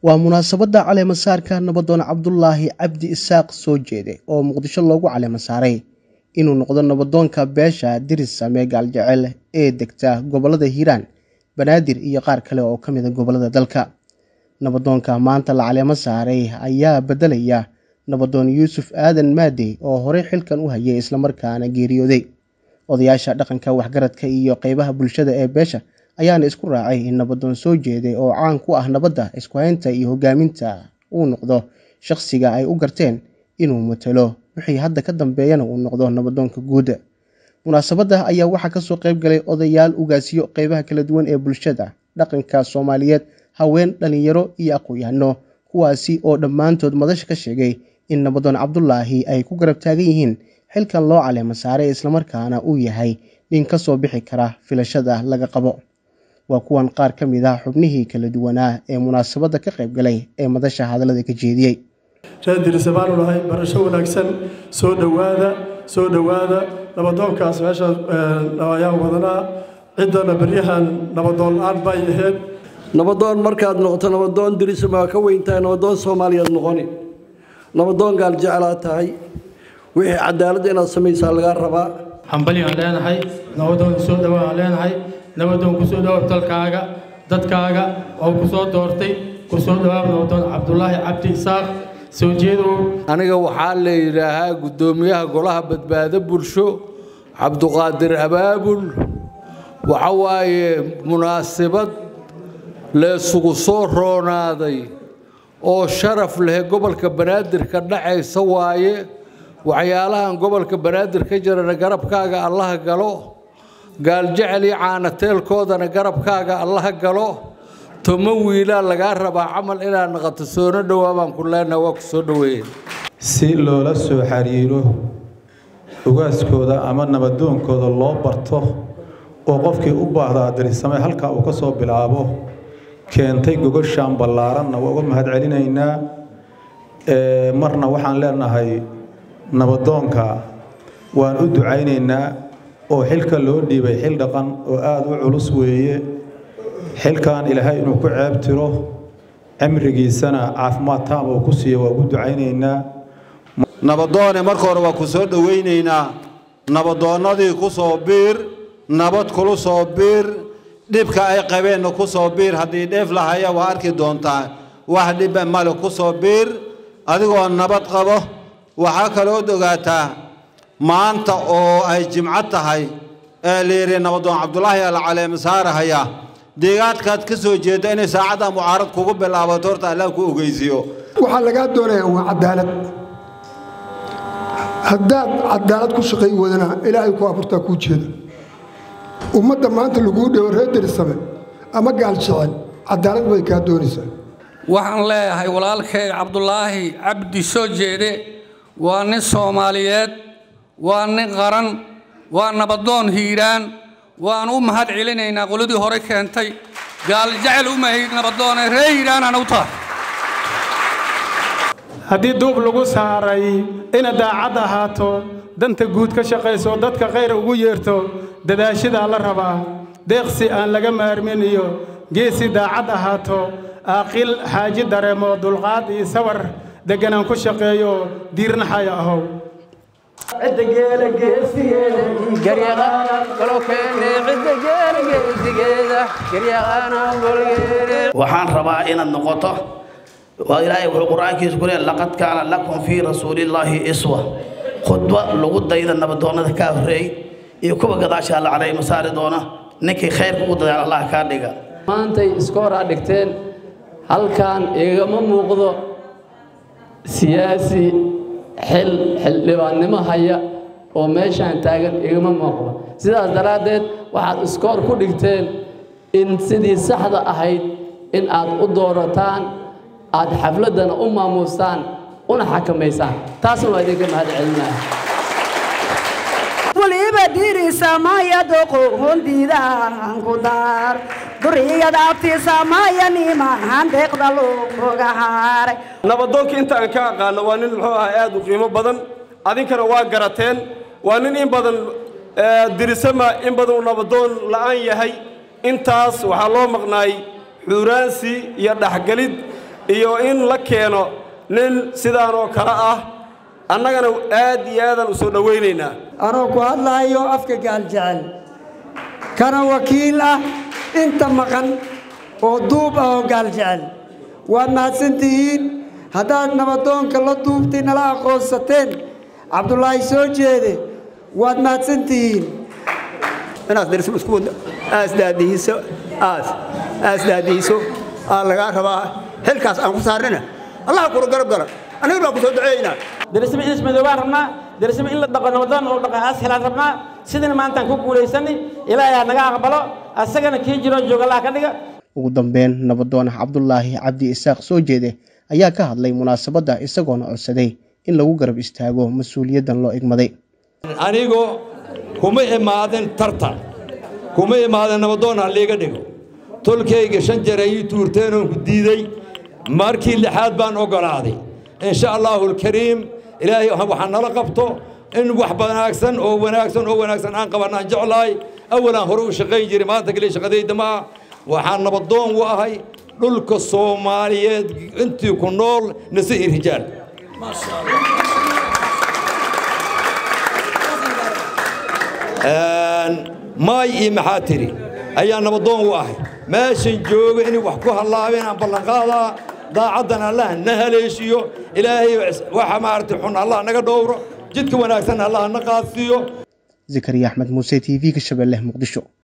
waa munaasabadda caleemasaarka nabadoon cabdulaahi cabdi isaaq soo jeede oo muqdisho loogu caleema saaray inuu noqdo nabadoonka beesha dirisame gaaljecel ee degta gobollada hiiraan banaadir iyo qaar kale oo ka mida gobollada dalka nabadoonka maanta la caleemo saaray ayaa beddelaya nabadoon yuusuf aadan maadey oo horey xilkan u hayay islamarkaana geeriyooday odayaasha dhaqanka waxgaradka iyo qeybaha bulshada ee beesha ayaana isku raacay in nabadoon soo jeeday oo caan ku ah nabadda isku haynta iyo hogaaminta uu noqdo shaqsiga ay u garteen inuu matalo wixii hadda ka dambeeyana uu noqdo nabadoonka guud munaasabadda ayaa waxaa kasoo qeyb galay odayaal ugaasiyo qeybaha kala duwan ee bulshada dhaqanka soomaaliyeed haween dhalinyaro iyo aqoon-yahano kuwaasi oo dhammaantood madasha ka sheegay in nabadoon cabdulaahi ay ku garab taagan yihiin xilkan loo caleema saaray islamarkaana uu yahay nin ka soo bixi kara filashada laga qabo waa kuwan qaar ka mid ah xubnihii kala duwanaa ee munaasabadda ka qayb galay ee madasha hadallada ka jeediyey reerdirisa baanu nahay barasho wanaagsan soo dhowaada soo dhowaada nabadoonkaas meesha ayaan wadanaa ciddana beryahan nabadoon aan bay ahayd nabadoon markaad noqoto nabadoon dirisama waa ka weyntahay nabadoon soomaaliyaad noqoni nabadoon gaal jeclaa tahay wixii cadaaladda inaad samaysaa lagaa rabaa hambali aan leenahay nabadoon soo dhowaa aan leenahay nabadoon kusoo dhawaab dalkaaga dadkaaga oo ku soo doortay kusoo dhawaab nabadoon cabdulaahi cabdi isaaq soo jeedow aniga waxaa la yidhaahaa guddoomiyaha golaha badbaado bulsho cabduqaadir abaabul waxa waaye munaasabad leesugu soo roonaaday oo sharaf leh gobolka banaadir ka dhacaysa waaye waxyaalahan gobolka banaadir ka jirana garabkaaga allaha galo gaaljecel iyo caanateelkoodana garabkaaga allaha galo tomo wiilaa lagaa rabaa camal inaad naqato soona dhowaa baan ku leenaha waa ku soo dhoweeye si loola soo xiriiro ugaaskooda ama nabadoonkooda loo barto oo qofkii u baahdaa dirisame halkaa uu ka soo bilaabo keentay gogoshaan ballaaranna waa uga mahad celinaynaa marna waxaan leenahay nabadoonka waan u ducaynaynaa oo xilka loo dhiibay xil dhaqan oo aada u culus weeye xilkan ilaahay inuu ku ceeb tiro cimrigiisana caafimaad taam oo ku siiya waa ugu ducaynaynaa nabadoone marka hore waa ku soo dhowaynaynaa nabadoonnadii ku soo biir nabad kulu soo biir dhibka ay qabeenna ku soo biir haddii dheef lahaya waa arki doontaa wax dhibba male ku soo biir adigoo nabad qabo waxaa kalood ogaataa maanta oo ay jimco tahay ee layidhi nabadoon cabdulaahi ala caleema saarahaya deegaadkaad ka soo jeedda inay saacadda mucaarad kugu bilaabato horta allah ku ogeysiiyo waxaa lagaa doonayaa waa cadaalad haddaad cadaalad ku shaqay wadana ilaahay ku abuurtaa kuu jeeda ummadda maanta laguu dhowo reer derisame ama gaal jecel cadaalad bay kaa doonaysaa waxaan leeyahay walaalkay cabdulaahi cabdi soo jeede waa nin soomaaliyeed waa nin qaran waa nabadoon hiiraan waan u mahad celinaynaa qoladii hore keentay gaal jecel u mahid nabadoone ree hiiraanana u tahay haddii duub lagu saaray ina daacad ahaato danta guud ka shaqayso dadka khayr ugu yeerto dadaashidaa la rabaa deeqsi aan laga maarmin iyo geesi daacad ahaato aaqil xaaji dareemo dulqaad iyo sawar degganaan ku shaqeeyo diirnaxaya ahow waxaan rabaa inaad noqoto ilaahay wuxuu qur-aankiisa ku leeyahay laqad kaana lakum fii rasuulillaahi iswa khudba lagu dayda nabadoonnada kaa horreey iyo kuwa gadaasha alla calayma saari doona ninkii khayrka ugu dadaal allah kaa dhiga maantay iska hor aa dhigteen halkan igama muuqdo siyaasi xil xildhibaannimo haya oo meeshaan taagan igama muuqdo sidaas daraaddeed waxaad iskoor ku dhigteen in sidii saxda ahayd in aad u doorataan aad xafladdana u maamuustaan una xakamaysaan taasna waa idinka mahad celinaya waliba diirisamaya doqohondiidaan ku daar duriyada abtiisamaya nimahan deeqda looga haaray nabadoonkii inta aan ka aqaano waa nin muxuu ahaa aad u qiimo badan adinkana waa garateen waa nin in badan dirisama in badan uu nabadoon la'aan yahay intaas waxaa loo maqnaay xuuraansi iyo dhexgelid iyo in la keeno nin sidaan oo kale ah annagana aad iyo aadaan u soo dhowaynaynaa anoo ku hadlaayo afka gaaljecel kana wakiil ah inta maqan oo duub ah oo gaaljecel waad mahadsantihiin haddaad nabadoonka la duubtay nala aqoonsateen cabdulaahi soo jeede waad mahadsantihiin inaad darismo isku wada aasdaadihiso aas aasdaadihiso aa lagaa rabaa xilkaas aan ku saarnina allah kula garab gala aniga baan ku soo duceeynaa darismo in ismadoobaan rabnaa darismo in la dhaqo nabadoon oo dhaqo aas helaan rabnaa sidina maantaan ku guulaysanay ilaahay ha naga aqbalo asagana kii jiroo jooga allah ka dhiga ugu dambeyn nabadoon cabdulaahi cabdi isaaq soo jeede ayaa ka hadlay munaasabadda isagoona codsaday in lagu garab istaago mas-uuliyaddan loo igmaday anigu kuma imaadin tartan kuma imaadin nabadoon ha liiga dhigo tolkayga shan jeer ayii tuurteen oon ku diiday markii lixaad baan oggolaaday insha allaahu alkariim ilaahay waxaa nala qabto in wax wanaagsan oo wanaagsan oo wanaagsan aan qabanaan jeclahay awalaan hore u shaqayn jiray maanta kale shaqadayda ma ah waxaan nabadoon u ahay dhulka soomaaliyeed intii ku nool nise iyo rijaal maay iyo maxaa tiri ayaa nabadoon u ahay meeshan jooga inay wax ku hallaabeen aan ballanqaadaa daacaddan allah na haleeshiyo ilaahay waxa maaragtay xun allah naga dhowro jidka wanaagsan allah na qaadsiiyo zakariya axmed muuse t v-ga shabeelle muqdisho